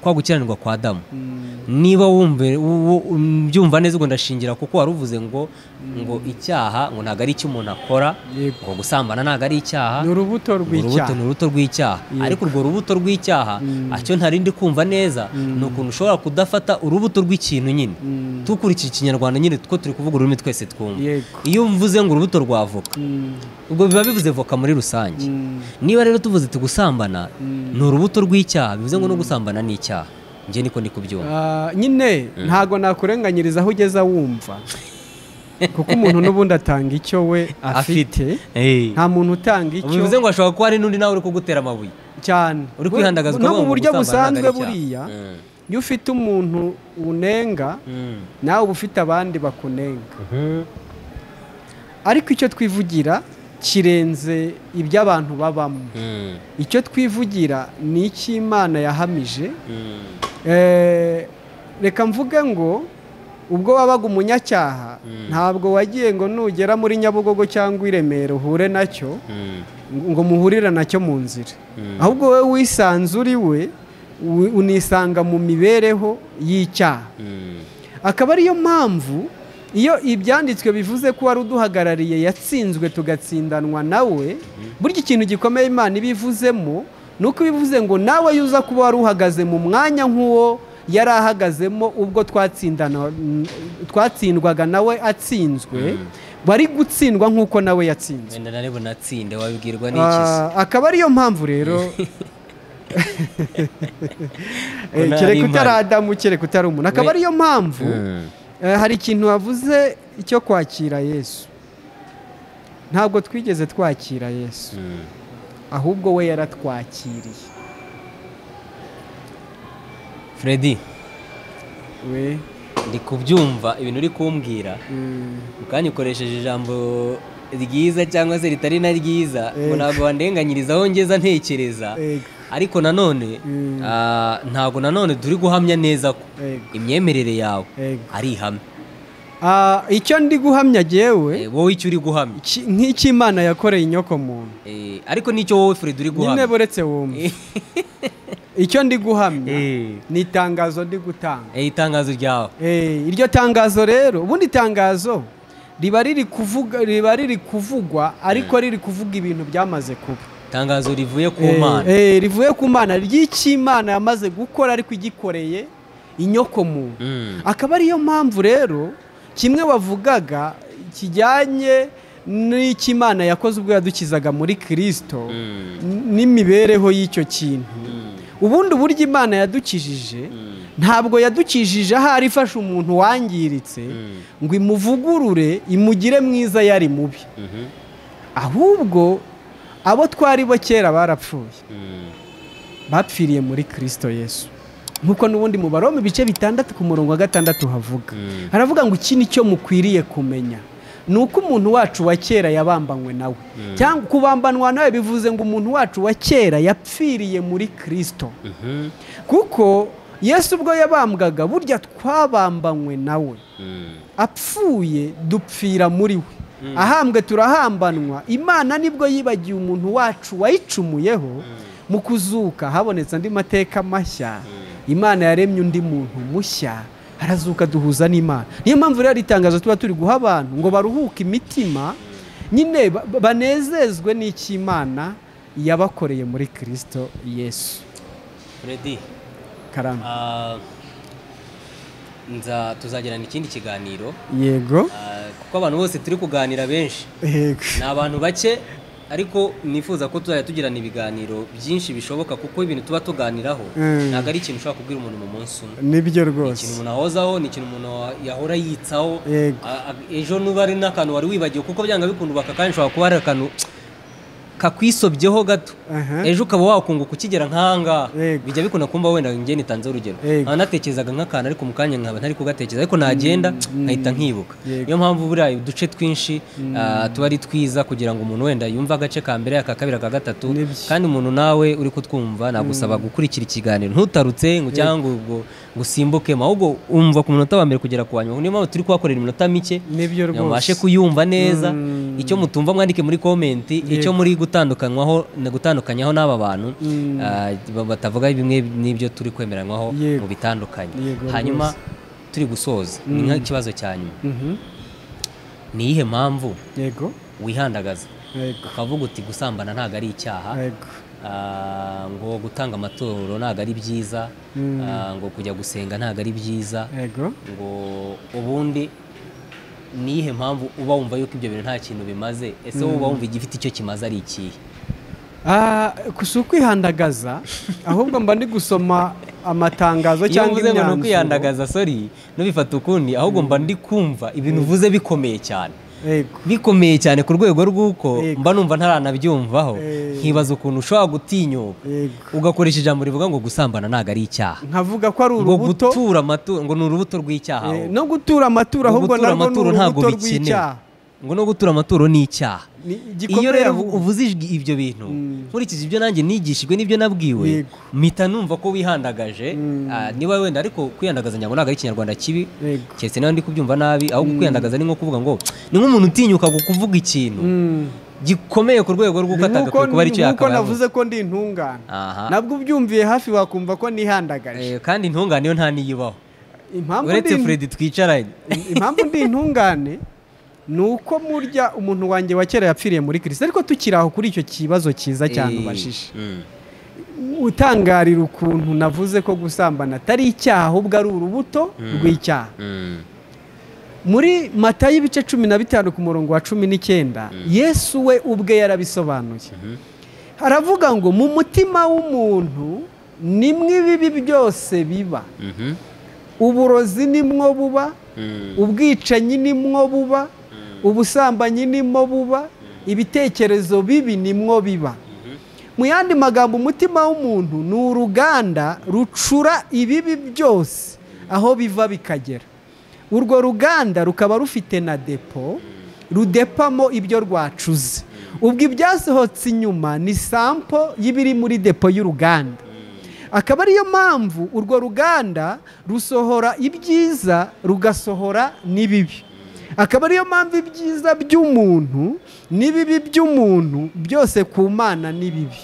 kwa gukiranirwa kwa adamu Mm. niba wumve u- u- mbyumva neza ubwo ndashingira kuko wari uvuze ngo ngo icyaha ngo ntabwo ari icyo umuntu akora Yego. ngo gusambana ntabwo ari icyaha ni urubuto urubuto ni rw'icyaha urubuto rw'icyaha ariko urwo rubuto rw'icyaha icyo ntari ndi kumva neza ni ukuntu ushobora kudafata urubuto rw'ikintu nyine Mm. dukurikije ikinyarwanda nyine two turi kuvuga ururimi twese twumva Yego. iyo mvuze ngo urubuto rwa voka Mm. ubwo biba bivuze voka muri rusange Mm. niba rero tuvuze ati gusambana Mm. ni urubuto rw'icyaha bivuze ngo no gusambana ni icyaha njye niko ndi kubyumva Ah, nyine ntago nakurenganyiriza aho ugeze wumva kuko umuntu n'ubundi atanga icyo we afite Eh. nta muntu utanga icyo bivuze ngo hashobora kuba hari n'undi nawe uri kugutera amabuye cyane uri kwihandagaza no ukavuga mu ngo buryo gusambana ntabwo busanzwe ari buriya icyaha. Mm. iyo ufite umuntu unenga Mm. nawe uba ufite abandi bakunenga Mhm. ariko icyo twivugira kirenze ibyo abantu babamo Mm. icyo twivugira ni icy'imana yahamije Mm. Eh, reka mvuge ngo ubwo wabaga umunyacyaha ntabwo wagiye ngo nugera muri nyabugogo cyangwa i remera uhure nacyo Mm. ngo muhurire nacyo mu nzira Mm. ahubwo we wisanze uri we wi- unisanga mu mibereho y'icyaha Mm. akaba ariyo mpamvu iyo ibyanditswe bivuze ko wari uduhagarariye yatsinzwe tugatsindanwa nawe burya ikintu gikomeye imana iba ivuzemo ni uko bivuze ngo nawe yuza kuba wari uhagaze mu mwanya nk'uwo yari ahagazemo ubwo twatsindana- mm, twatsindwaga nawe atsinzwe wari gutsindwa nk'uko nawe yatsinzwe wenda nari bunatsinde wabibwirwa n'ikizi Ah, akaba ariyo mpamvu rero Eh, Ko nari kereka utari Imana. adamu kereka utari umuntu akaba We- ariyo mpamvu Mm. Eh, hari ikintu wavuze cyo kwakira yesu ntabwo twigeze twakira yesu Mm. ahubwo we yaratwakiriye Freddy we ndi kubyumva ibintu uri kumbwira mm, ukanyikoresheje ijambo ryiza cyangwa se ritari na ryiza ngo Eh. ntabwo wandenganyiriza aho ngeza ntekereza Ego. ariko nanone Mm. ah, ntago nanone turi guhamya neza ko Ego. imyemerere yawe Ego. ari ihame Ah, icyo ndi guhamya Eh, jyewe wowe icyo uri guhamya ki- nk'icy'imana yakoreye inyoko muntu Eh, ariko n'icyo wowe Fred uri nyine guhamya buretse wumva icyo ndi guhamya Eh. ni itangazo ndi gutanga Eh, itangazo ryawe Eh, iryo tangazo rero ubundi tangazo riba riri kuvuga riba riri kuvugwa ariko riri kuvuga ibintu byamaze kuba itangazo rivuye ku Eh, mana eh, rivuye ku mana ry'icy'imana yamaze gukora ariko igikoreye inyoko muntu Mm. akaba ariyo mpamvu rero kimwe wavugaga kijyanye n'icy'imana yakoze ubwo yadukizaga muri kirisito Mm. n'imibereho y'icyo kintu Mm. ubundi uburyo imana yadukijije Mm. ntabwo yadukijije ahari ifashe umuntu wangiritse Mm. ngo imuvugurure imugire mwiza yari mubi Mhm. ahubwo abo twari bo kera barapfuye Mm. bapfiriye muri kirisito yesu nk'uko n'ubundi mu baroma ibice bitandatu ku murongo wa gatandatu havuga Mm. haravuga ngo iki ni cyo mukwiriye kumenya ni uko umuntu wacu wa kera yabambanywe nawe cyangwa kubambanwa nawe bivuze ngo umuntu wacu wa kera yapfiriye muri kirisito Mhm. kuko yesu ubwo yabambwaga burya twabambanywe nawe Mm. apfuye dupfira muri we ahambwe turahambanwa imana nibwo yibagiye umuntu wacu wayicumuyeho mu kuzuka habonetse andi mateka mashya imana yaremye undi muntu mushya harazuka duhuza n'imana niyo mpamvu rero ari itangazo tuba turi guha abantu ngo baruhuke imitima nyine ba- ba- banezezwe n'icy'imana yabakoreye muri kirisito yesu Freddy karamba ah, nza tuzagirana ikindi kiganiro yego ah, kuko abantu bose turi kuganira benshi yego ni abantu bake ariko nifuza ko tuzajya tugirana ibiganiro byinshi bishoboka kuko ibintu tuba tuganiraho Mm. ntabwo ari ikintu ushobora kubwira umuntu mu munsi umwe nibyo ni ikintu rwose umuntu ahozaho ni ikintu umuntu yahora yitsaho Yego. A- a- ejo nuba ari n'akantu wari wibagiwe kuko byanga bikundu bakakanya ushobora kuba ari akantu kakwisobyeho gato Aha. ejo ukaba wakunguka ukigera nk'ahangaha Yego. bijya bikunda kumba wenda nge nitanze urugero Yego. nkaba natekerezaga nk'akantu ariko mu kanya nkaba ntari kugatekereza ariko nagenda nkahita nkibuka Yego. niyo mpamvu buriya uduce twinshi ah, tuba ari twiza kugira ngo umuntu wenda yumve agace ka mbere aka kabiri aka gatatu Nibyo. kandi umuntu nawe uri kutwumva nagusaba gukurikira ikiganiro ntutarutse ngo cyangwa ngo ngo usimbuke ahubwo umva ku munota wa mbere kugera ku wa nyuma niyo mpamvu turi kuhakorera iminota mike nibyo kugira ngo mubashe rwose kuyumva neza Mm. icyo mutumva mwandike muri komenti icyo muri gutandukanywaho ni gutandukanyaho n'aba bantu Mm. ah, ba- batavuga bimwe n'ibyo turi kwemeranywaho Yego. mu bitandukanye Yego hanyuma rwose. turi gusoza ni nk'ikibazo cya nyuma Mhm. ni iyihe mpamvu yego wihandagaza yego ukavuga uti gusambana ntabwo ari icyaha yego ah, ngo gutanga amaturo ntabwo ari byiza Mm. ah, ngo kujya gusenga ntabwo ari byiza yego ngo ubundi nihe mpamvu uba wumva yuko ibyo bintu nta kintu bimaze ese wowe uba wumva igifite icyo kimaze ari ikihe Ah, si ukwihandagaza ahubwo mba ndi gusoma amatangazo iyo cyangwa uvuze ngo ni imyanzuro ukwihandagaza sori nubifata ukundi ahubwo mba ndi kumva ibintu uvuze bikomeye cyane yego bikomeye cyane ku rwego rw'uko Yego. mba numva ntaranabyumvaho Eh. nkibaza ukuntu ushobora gutinyuka yego ugakoresha ijambo rivuga ngo gusambana ntabwo ari icyaha nkavuga ko ari ngo urubuto gutura amaturo ngo ni urubuto rw'icyaha eh, ahubwo. no gutura amaturo Ngo ahubwo gutura narwo ni amaturo ntabwo urubuto bikenewe rw'icyaha ngo no gutura amaturo ni icyaha Ni iyo igikomeye rero ahubwo. uvuze ijwi- ibyo bintu nkurikije ibyo nanjye nigishijwe n'ibyo nabwiwe Yego. mpita numva ko wihandagaje Mm. ah, niba wenda ariko kwihandagaza ngira ngo ntabwo ari ikinyarwanda kibi Yego. keretse nawe ndi kubyumva nabi ahubwo kwihandagaza ni nko kuvuga ngo ni nk'umuntu utinyuka ku kuvuga ikintu Mm. gikomeye ku rwego rw'uko Nk'uko atagakwiye kuba aricyo nk'uko yakabaye avuze. navuze ko ndi intungane Aha. nabwo ubyumviye hafi wakumva ko nihandagaje Eh, kandi intungane yo nta niyibaho impamvu uretse ndi Fred twicaranye impamvu ndi intungane ni uko murya umuntu wanjye wa kera yapfiriye muri kirisito ariko tukiri aho kuri icyo kibazo cyiza cyane Eh, ubajije mm. utangarira ukuntu navuze ko gusambana atari icyaha ahubwo ari urubuto rw'icyaha Mm. muri mata y'ibice cumi na bitanu ku murongo wa cumi n'icyenda yesu we ubwe yarabisobanuye haravuga ngo mu mutima w'umuntu nimwo ibibi byose biba Mhm. uburozi nimwo buba Mm. ubwicanyi nimwo buba ubusambanyi nimwo buba ibitekerezo bibi nimwo biba mu yandi magambo umutima w'umuntu ni uruganda rucura ibibi byose aho biva bikagera urwo ruganda rukaba rufite na depo rudepamo ibyo rwacuze ubwo ibyasohotse inyuma ni sampo y'ibiri muri depo y'uruganda akaba ariyo mpamvu urwo ruganda rusohora ibyiza rugasohora n'ibibi akaba ariyo mpamvu ibyiza by'umuntu n'ibibi by'umuntu byose ku mana ni bibi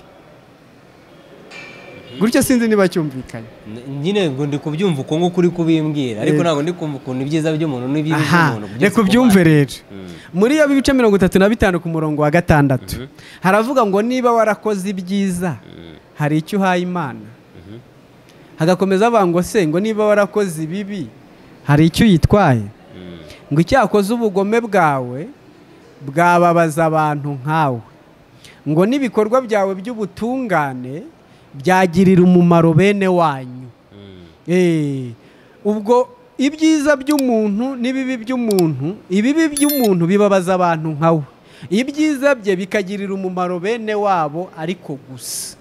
gutyo sinzi niba cyumvikanye nyine ngo ndi kubyumva uko nguko uri kubimbwira ariko ntabwo ndi kumva ukuntu ibyiza by'umuntu n'ibibi aha by'umuntu byose reka ku ubyumve bana. rero muri iyo bice mirongo itatu na bitanu ku murongo wa gatandatu haravuga ngo niba warakoze ibyiza hari icyo uhaye imana hagakomeza bavuga ngo se ngo niba warakoze ibibi hari icyo uyitwaye Mm. ngo icyakoze ubugome bwawe bwababaza abantu nkawe ngo n'ibikorwa byawe by'ubutungane byagirira umumaro bene wanyu Mm. Eh, ubwo ibyiza by'umuntu n'ibibi by'umuntu ibibi by'umuntu bibabaza abantu nkawe ibyiza bye bikagirira umumaro bene wabo ariko gusa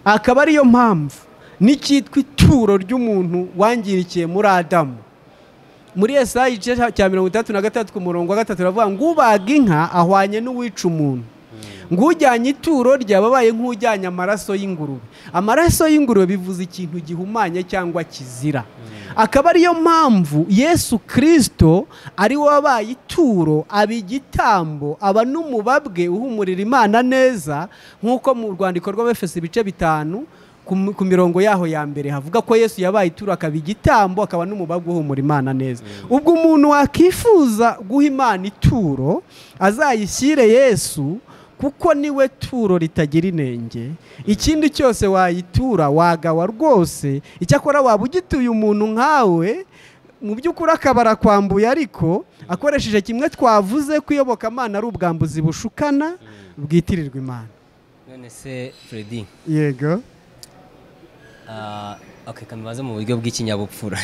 akaba ariyo mpamvu n'icyitwa ituro ry'umuntu wangirikiye muri adamu muri esayi igice cya mirongo itandatu na gatandatu ku murongo wa gatatu baravuga ngo ubaga inka ahwanye n'uwica umuntu ngo ujyanye ituro ryaba abaye nk'ujyanye amaraso y'ingurube amaraso y'ingurube bivuze ikintu gihumanye cyangwa kizira akaba ariyo mpamvu yesu kirisito ari we wabaye ituro aba igitambo aba n'umubabwe uhumurira imana neza nk'uko mu rwandiko rw'abefesi ibice bitanu ku m- ku mirongo yaho ya mbere havuga ko yesu yabaye ituro akaba igitambo akaba n'umubabwa uhumura imana neza ubwo umuntu wakifuza guha imana ituro azayishyire yesu kuko niwe turo ritagira inenge ikindi cyose wayitura wagawa rwose icyakora waba ugituye umuntu nkawe mu by'ukuri akabara kwambuye ariko akoresheje kimwe twavuze kuyoboka amana ari ubwambuzi bushukana bwitirirwa imana none se Freddy yego ah, okay kamibaze mu buryo bw'ikinyabupfura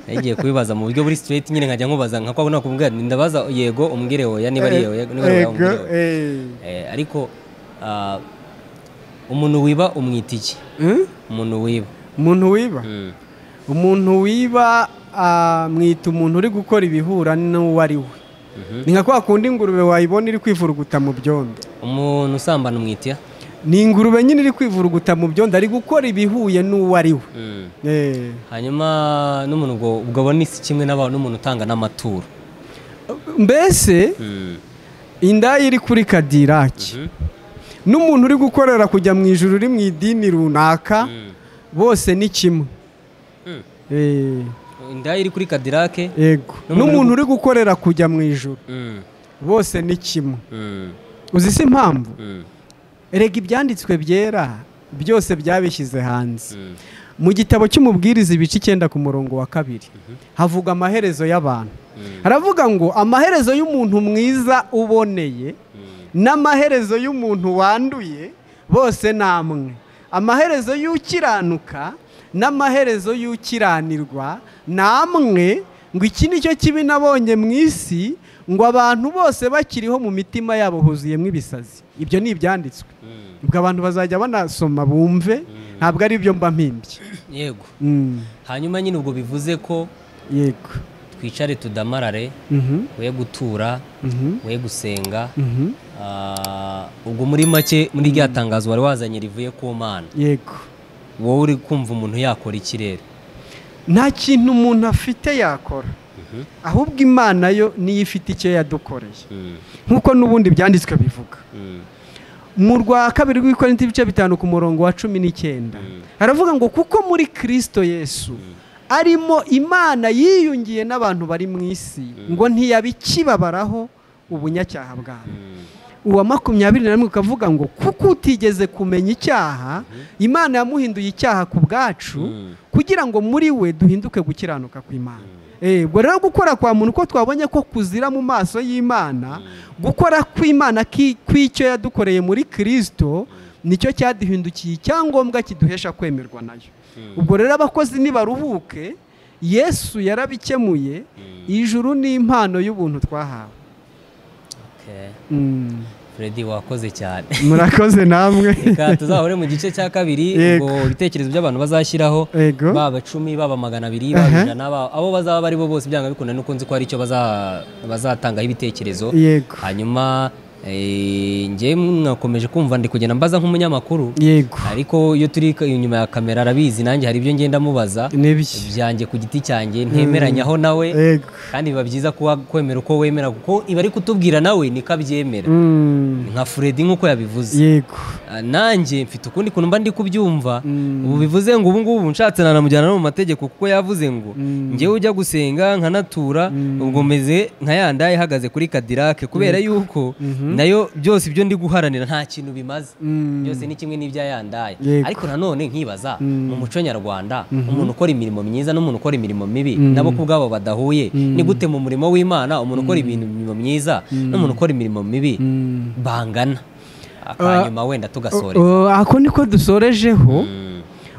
nagiye kubibaza mu buryo buri straight nyine nkajya nkubaza nka kwa nakubwira nti ndabaza yego umbwire oya niba ari yego niba ari oya Yego, umbwire oya. eh. Eh, ariko ah, umuntu wiba umwita iki Hmm? umuntu wiba umuntu wiba Mm. umuntu wiba ah, mwita umuntu uri gukora ibihura n'uwo ari we Mhm. ni nka kwa kundi ingurube wayibona iri kwivuruguta mu byondo umuntu usambana umwita ni ingurube nyine iri kwivuruguta mu byondo ari gukora ibihuye n'uwo ari we Eh, hanyuma n'umuntu ubwo ubwo abona isi kimwe n'abantu n'umuntu utanga n'amaturo mbese indaya iri kuri kadiraki n'umuntu uri gukorera kujya mu ijuru uri mu idini runaka bose ni kimwe Mm. Eh, indaya iri kuri kadirake yego N'umuntu uri n'umuntu gu- uri gukorera kujya mu ijuru bose ni kimwe uzi si impamvu erega ibyanditswe byera byose byabishyize hanze mu gitabo cy'umubwiriza ibice icyenda ku murongo wa kabiri havuga amaherezo y'abantu haravuga ngo amaherezo y'umuntu mwiza uboneye n'amaherezo y'umuntu wanduye bose ni amwe amaherezo y'ukiranuka n'amaherezo y'ukiranirwa ni amwe ngo iki ni cyo kibi nabonye mu isi ngo abantu bose bakiriho mu mitima yabo huzuyemo ibisazi ibyo ni ibyanditswe ubwo abantu bazajya banasoma bumve ntabwo ari ibyo mba mpimbye yego Mm, hanyuma nyine ubwo bivuze ko yego twicare tudamarare Mhm, we gutura mhm, we gusenga mhm, Ah, ubwo muri make muri rya tangazo wari wazanye rivuye ku mana yego wowe uri kumva umuntu yakora ikirere nta kintu umuntu afite yakora ahubwo imana yo niyo ifite icyo yadukoreye nk'uko n'ubundi ibyanditswe bivuga mu rwa kabiri rw'ikorinti ibice bitanu ku murongo wa cumi n'icyenda haravuga ngo kuko muri kirisito yesu arimo imana yiyungiye n'abantu bari mu isi ngo ntiyabikibabaraho ubunyacyaha bwabo uwa makumyabiri na rimwe ukavuga ngo kuko utigeze kumenya icyaha imana yamuhinduye icyaha ku bwacu kugira ngo muri we duhinduke gukiranuka kw'imana Eh, ubwo rero gukora kwa muntu uko twabonye ko kuzira mu maso y'imana gukora kw'imana ki- kw'icyo yadukoreye muri kirisito nicyo cyaduhindukiye icyangombwa kiduhesha kwemerwa nayo ubwo rero abakozi nibaruhuke yesu yarabikemuye ijuru ni impano y'ubuntu twahawe Okay. Mm. Freddy wakoze cyane murakoze namwe reka tuzahure mu gice cya kabiri Yego. ubwo ibitekerezo by'abantu bazashyiraho Yego. baba icumi baba magana abiri baba Aha. ijana baba- abo bazaba ari bo bose byanga bikunda nuko nzi ko hari icyo baza- bazatangaho ibitekerezo yego hanyuma Eh, njye mwakomeje kumva ndi kugenda mbaza nk'umunyamakuru yego ariko iyo turi ka- inyuma ya kamera arabizi nanjye hari ibyo ngenda mubaza n'ibiki byanjye ku giti cyanjye ntemeranyaho nawe yego kandi biba byiza kuba kwemera uko wemera kuko iba ari kutubwira nawe niko abyemera Mm, nka Freddy nk'uko yabivuze yego Ah, nanjye mfite ukundi kuntu mba ndi kubyumva Mm. ubu bivuze ngo ubu ngubu nshatse nanamujyana no mu mategeko kuko yavuze ngo Mm. njyewe ujya gusenga nkanatura ubwo meze nka ya ndaye ihagaze kuri kadirake kubera yuko nayo byose ibyo ndi guharanira nta kintu bimaze Mm, byose ni kimwe n'ibya ya ndaye Yego. ariko nanone nkibaza Mm. mu muco nyarwanda umuntu ukora imirimo myiza n'umuntu ukora imirimo mibi Mm. nabo ku bwabo badahuye Mm. ni gute mu murimo w'imana umuntu ukora imirimo myiza n'umuntu ukora imirimo mibi mm. bangana akanyuma wenda tugasoreza Uh, ako niko dusorejeho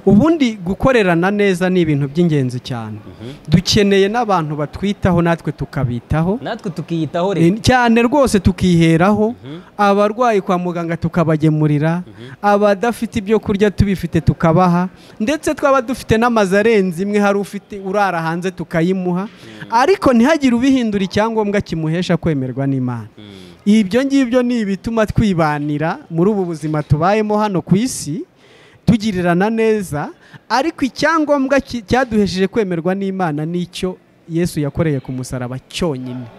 ubundi gukorerana neza ni ibintu by'ingenzi cyane dukeneye n'abantu batwitaho natwe tukabitaho natwe tukiyitaho Eh, rero cyane rwose tukiheraho abarwayi kwa muganga tukabagemurira abadafite ibyo kurya tubifite tukabaha ndetse twaba dufite n'amazu arenze imwe hari ufite urara hanze tukayimuha ariko ntihagire ubihindura icyangombwa kimuhesha kwemerwa n'imana ibyo ngibyo ni ibituma twibanira muri ubu buzima tubayemo hano ku isi tugirirana neza ariko icyangombwa ki- cyaduhesheje kwemerwa n'imana nicyo yesu yakoreye ku musaraba cyonyine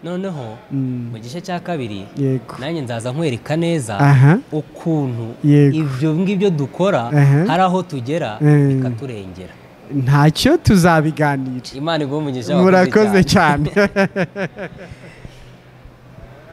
noneho Mm, mu gice cya kabiri yego nanjye nzaza nkwereka neza aha ukuntu Yego. ibyo ngibyo dukora Aha. hari aho tugera Mm. bikaturengera ntacyo tuzabiganira imana iguhe umugisha wakoze murakoze cyane